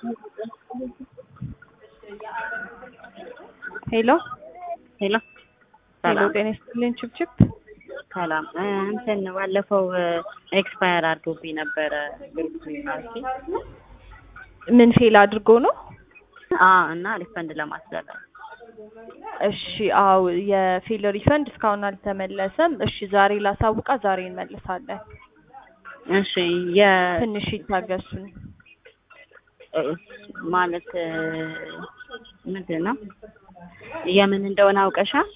ሄሎ ሄሎ ሄሎ፣ ሰላም ጤና ይስጥልኝ ችብችብ። ሰላም እ እንትን ባለፈው ኤክስፓየር አድርጎብኝ ነበረ ግሩፕ ዩኒቨርሲቲ ምን ፌል አድርጎ ነው? አ እና ሪፈንድ ለማስደረግ እሺ አው የፌል ሪፈንድ እስካሁን አልተመለሰም። እሺ ዛሬ ላሳውቃ፣ ዛሬ እንመልሳለን። እሺ የ ትንሽ ይታገሱን። እ ማለት እ ምንድን ነው የምን እንደሆነ አውቀሻል?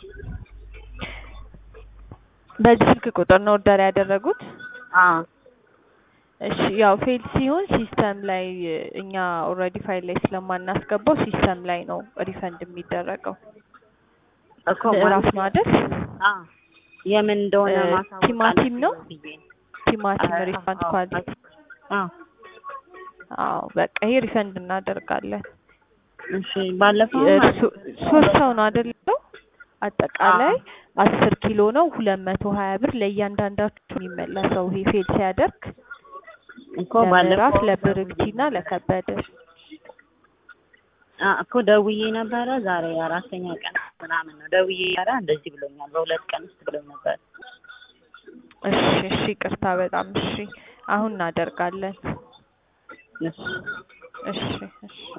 በዚህ ስልክ ቁጥር ነው ኦርደር ያደረጉት? አ እሺ ያው ፌል ሲሆን ሲስተም ላይ እኛ ኦልሬዲ ፋይል ላይ ስለማናስገባው ሲስተም ላይ ነው ሪፈንድ የሚደረገው። እኮ ምዕራፍ ማለት ነው አይደል? አ የምን እንደሆነ እ ማሳወቅ ቲማቲም ነው? አለብኝ ብዬ ቲማቲም አ- ሪፈንድ አዎ፣ ኳሊቲ። አዎ አዎ በቃ ይሄ ሪፈንድ እናደርጋለን። እሺ ባለፈው እርሱ- ሶስት ሰው ነው አይደለው? አጠቃላይ አስር ኪሎ ነው ሁለት መቶ ሀያ ብር ለእያንዳንዳችሁ የሚመለሰው ይሄ ፌል ሲያደርግ እኮ ለምዕራፍ ባለፈው ለብርክቲና ለከበደ አ እኮ ደውዬ ነበረ። ዛሬ አራተኛ ቀን ምናምን ነው ደውዬ ኧረ እንደዚህ ብሎኛል በሁለት ቀን ውስጥ ብሎኝ ነበር። እሺ እሺ ይቅርታ በጣም እሺ አሁን እናደርጋለን እሺ እሺ እሺ